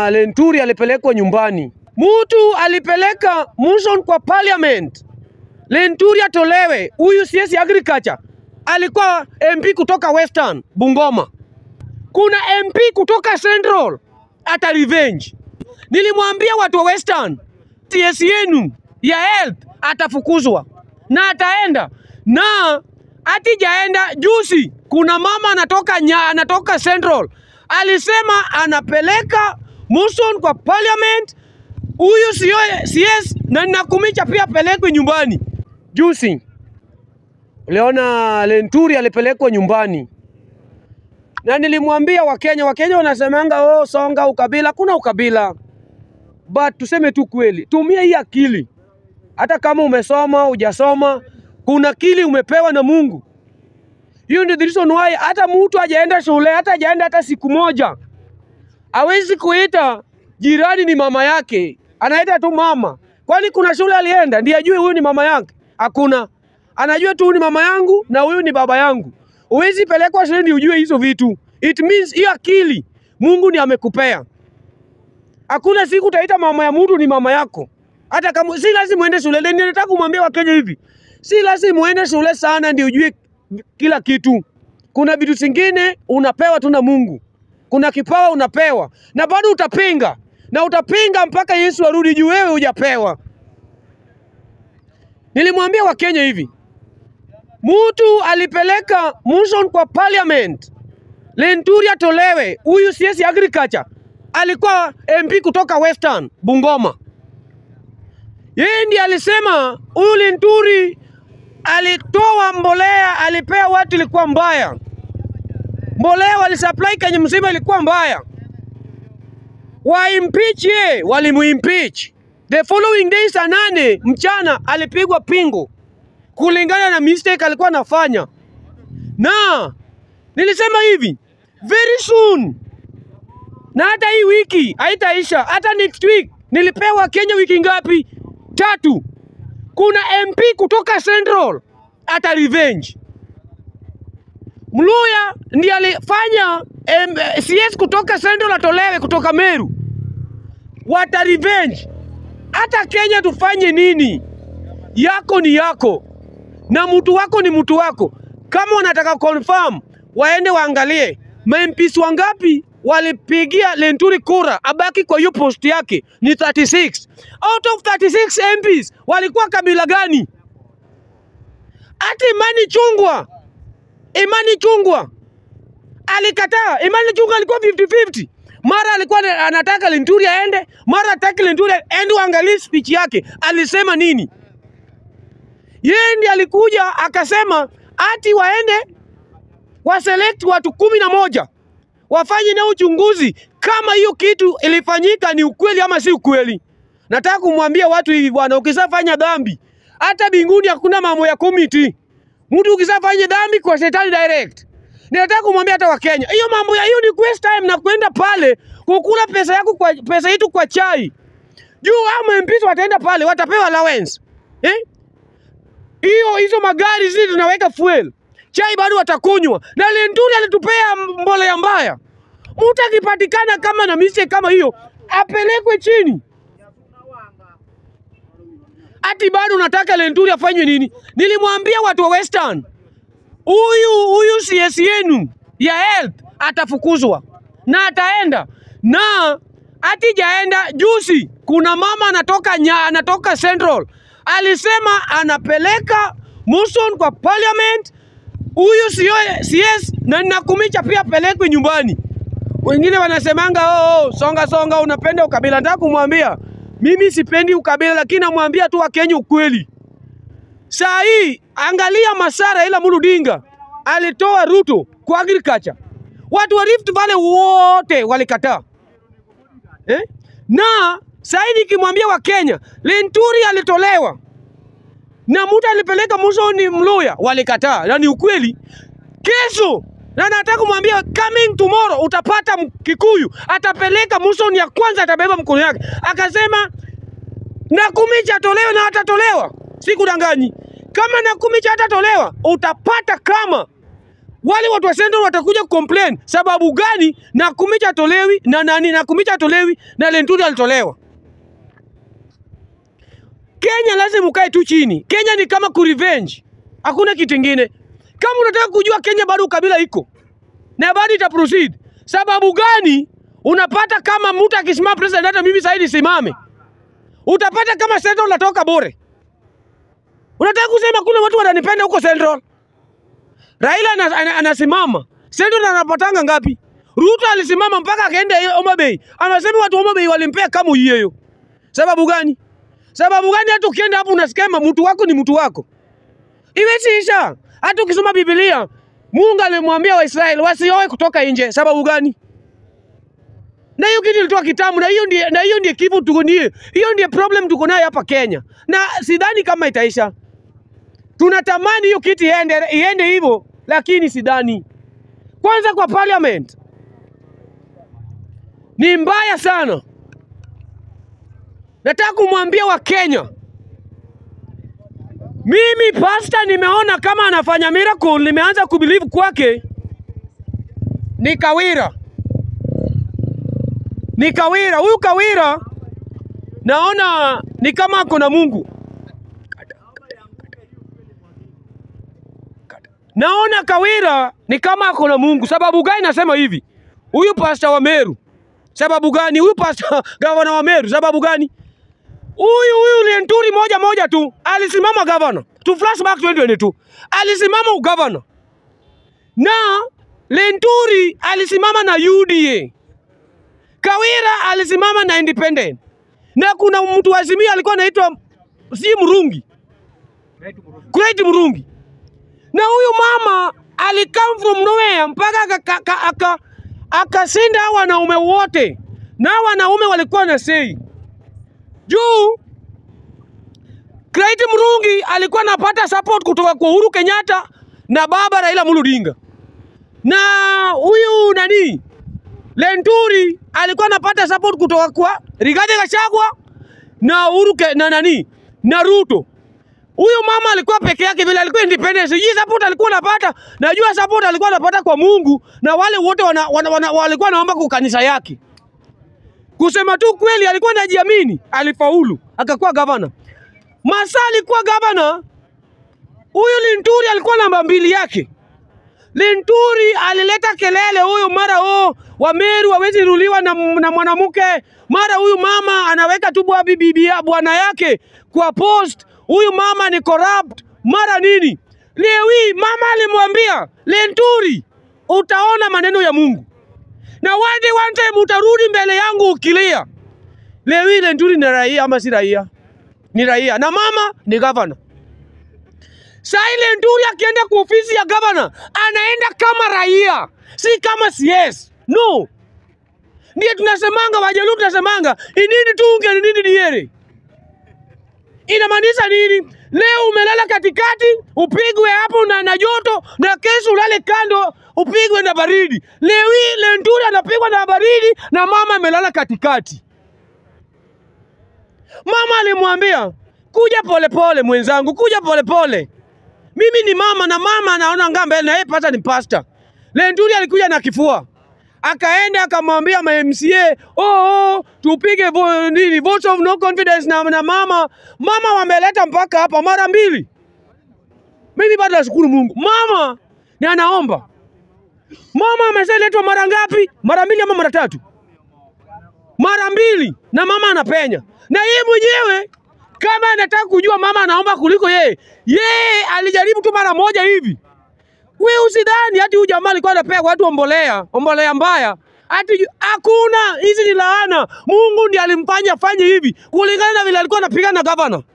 Lenturi alipelekwa nyumbani. Mtu alipeleka motion kwa parliament, Lenturi atolewe. Huyu CS agriculture alikuwa MP kutoka Western Bungoma, kuna MP kutoka Central ata revenge. Nilimwambia watu wa Western, CS yenu ya health atafukuzwa na ataenda na atijaenda. Juzi kuna mama anatoka nya, anatoka Central alisema anapeleka motion kwa parliament, huyu sio CS na ninakumicha pia apelekwe nyumbani. Juzi uliona Lenturi alipelekwa nyumbani na nilimwambia Wakenya, Wakenya wanasemanga oh, songa ukabila. Kuna ukabila, but tuseme tu kweli, tumia hii akili. Hata kama umesoma hujasoma, kuna akili umepewa na Mungu. Hiyo ndio the reason why hata mtu hajaenda shule, hata hajaenda hata siku moja, hawezi kuita jirani ni mama yake, anaita tu mama. Kwani kuna shule alienda ndiye ajue huyu ni mama yake? Hakuna, anajua tu huyu ni mama yangu na huyu ni baba yangu. Huwezi pelekwa shule ndio ujue hizo vitu. It means hiyo akili Mungu ni amekupea. Hakuna siku utaita mama ya mtu ni mama yako, hata kama si lazima uende shule. Ndio nataka kumwambia Wakenya hivi, si lazima uende shule sana ndio ujue kila kitu. Kuna vitu zingine unapewa tu na Mungu, kuna kipawa unapewa na bado utapinga na utapinga mpaka Yesu arudi juu wewe hujapewa. Nilimwambia Wakenya hivi, mtu alipeleka motion kwa parliament, Lenturi atolewe. Huyu CS agriculture alikuwa MP kutoka Western Bungoma, yeye ndiye alisema huyu Lenturi alitoa mbolea, alipea watu, ilikuwa mbaya. Mbolea walisupply Kenya mzima ilikuwa mbaya, waimpeach ye, walimuimpeach. The following day saa nane mchana alipigwa pingu kulingana na mistake alikuwa anafanya, na nilisema hivi very soon, na hata hii wiki haitaisha, hata next week. Nilipewa Kenya wiki ngapi? Tatu. Kuna MP kutoka Central ata revenge. Mluya ndiye alifanya em, CS kutoka Central atolewe kutoka Meru, wata revenge. Hata Kenya tufanye nini? Yako ni yako na mtu wako ni mtu wako. Kama wanataka confirm, waende waangalie MPs wangapi walipigia Lenturi kura abaki kwa hiyo post yake ni 36. Out of 36 MPs walikuwa kabila gani? Hata Imani Chungwa, Imani Chungwa alikataa. Imani Chungwa alikuwa 50-50. Mara alikuwa anataka Lenturi aende, mara hataki Lenturi aende. Waangalie speech yake alisema nini. Yeye ndiye alikuja akasema ati waende waselect watu kumi na moja wafanye na uchunguzi kama hiyo kitu ilifanyika ni ukweli ama si ukweli. Nataka kumwambia watu hivi bwana, ukisafanya dhambi hata binguni hakuna mambo ya committee. Mtu ukisafanya dhambi kwa shetani direct. Nataka kumwambia hata Wakenya, hiyo mambo ya hiyo ni waste time na kwenda pale kukula pesa yako kwa pesa yetu kwa chai. Juu hao MPs wataenda pale watapewa allowance. Eh? Hiyo hizo magari zile tunaweka fuel. Chai bado watakunywa. Na Lenturi alitupea mbolea mbaya. Mtu akipatikana kama na mistake kama hiyo apelekwe chini. Ati bado unataka Lenturi afanywe nini? Nilimwambia watu wa Western, huyu huyu CS yenu ya health atafukuzwa na ataenda na atijaenda. Juzi kuna mama anatoka nya, anatoka Central alisema anapeleka motion kwa parliament, huyu sio CS na ninakumicha pia apelekwe nyumbani. Wengine wanasemanga oh, oh, songa songa, unapenda ukabila. Nataka kumwambia mimi sipendi ukabila, lakini namwambia tu Wakenya ukweli. Saa hii angalia Masara ila Muludinga alitoa Ruto kwa agriculture, watu wa Rift Valley wote walikataa eh? na saa hii nikimwambia Wakenya Lenturi alitolewa na mtu alipeleka Musoni Mluya, walikataa, na ni ukweli. Kesho na nataka kumwambia coming tomorrow utapata Kikuyu atapeleka Musoni ya kwanza, atabeba mkono yake, akasema Nakumicha atolewe na atatolewa, sikudanganyi. Kama Nakumicha atatolewa, utapata kama wale watu wa Central watakuja complain sababu gani Nakumicha tolewi na nani Nakumicha tolewi na Lenturi alitolewa. Kenya lazima ukae tu chini. Kenya ni kama kurevenge, hakuna kitu kingine. Kama unataka kujua Kenya bado ukabila iko na bado ita proceed. Sababu gani? Unapata kama mtu akisimama president, hata mimi sasa nisimame, utapata kama Central natoka bure. Unataka kusema kuna watu wananipenda huko Central? Raila ana- ana- anasimama Central anapatanga ngapi? Ruto alisimama mpaka akaenda Homa Bay, anasema watu wa Homa Bay walimpea kama hiyo. Sababu gani? Sababu gani? Hata ukienda hapo unasikia mtu wako ni mtu wako, iwezi isha. Hata ukisoma Biblia, Mungu alimwambia Waisraeli wasioe kutoka nje. Sababu gani? Na hiyo kitu ilitoa kitamu, na hiyo ndiye na hiyo ndiye kivu tuko ndiye, hiyo ndiye problem tuko nayo hapa Kenya, na sidhani kama itaisha. Tunatamani hiyo kitu iende iende hivyo, lakini sidhani. Kwanza kwa parliament ni mbaya sana. Nataka kumwambia Wakenya, mimi pasta nimeona kama anafanya miracle, nimeanza kubelieve kwake ni Kawira, ni Kawira. Huyu Kawira naona ni kama ako na Mungu. Naona Kawira ni kama ako na Mungu. Sababu gani nasema hivi? Huyu pasta wa Meru, sababu gani? Huyu pasta gavana wa Meru, sababu gani? Huyu huyu Lenturi moja moja tu alisimama gavana, tu flashback 2022 alisimama ugavana, na Lenturi alisimama na UDA, Kawira alisimama na independent, na kuna mtu wa Azimio alikuwa anaitwa si Murungi, Great Murungi, na huyu mama alikam from nowhere mpaka akashinda aka, aka, akashinda hao wanaume wote, na hao wanaume walikuwa na sei juu Craig Murungi alikuwa anapata support kutoka kwa Uhuru Kenyatta na baba Raila Amolo Odinga, na huyu nani Lenturi alikuwa anapata support kutoka kwa Rigathi Gachagua na Uhuru Ke, na nani na Ruto. Huyu mama alikuwa peke yake vile alikuwa independent. Sijui support alikuwa anapata, najua support alikuwa anapata kwa Mungu na wale wote wana, wana, wana, walikuwa naomba kwa kanisa yake. Kusema tu kweli, alikuwa anajiamini, alifaulu akakuwa gavana. Masa alikuwa gavana, huyu Linturi alikuwa namba mbili yake. Linturi alileta kelele huyu mara oh, Wameru hawezi ruliwa na, na mwanamke, mara huyu mama anaweka tu bwa bibi bwana yake kwa post, huyu mama ni corrupt, mara nini. Leo hii mama alimwambia Linturi, utaona maneno ya Mungu na one day one time utarudi mbele yangu ukilia. Leo hii Lenturi ni raia ama si raia? Ni raia na mama ni gavana. Saa ile Lenturi akienda kwa ofisi ya gavana anaenda kama raia, si kama CS. No, ndiye tunasemanga, Wajaluo tunasemanga inini tunge inini diere. Inamaanisha nini? Leo umelala katikati upigwe hapo na, na joto na kesho ulale kando upigwe na baridi. Leo hii Lenturi anapigwa na baridi na mama amelala katikati. Mama alimwambia kuja polepole mwenzangu, kuja polepole. Mimi ni mama na mama anaona ngaa mbele na yeye pata ni pasta. Lenturi alikuja na kifua akaenda akamwambia ma MCA oh, oh, tupige vo, nini vote of no confidence na, na mama mama wameleta mpaka hapa mara mbili. Mimi bado nashukuru Mungu, mama ni anaomba. Mama ameshaletwa mara ngapi? Mara mbili ama mara tatu? Mara mbili, na mama anapenya, na yeye mwenyewe kama anataka kujua mama anaomba kuliko yeye, yeye alijaribu tu mara moja hivi. We usidhani hati huyu jamaa alikuwa anapea watu ombolea, ombolea mbaya. Ati hakuna, hizi ni laana. Mungu ndiye alimfanya afanye hivi kulingana na vile alikuwa anapigana na gavana.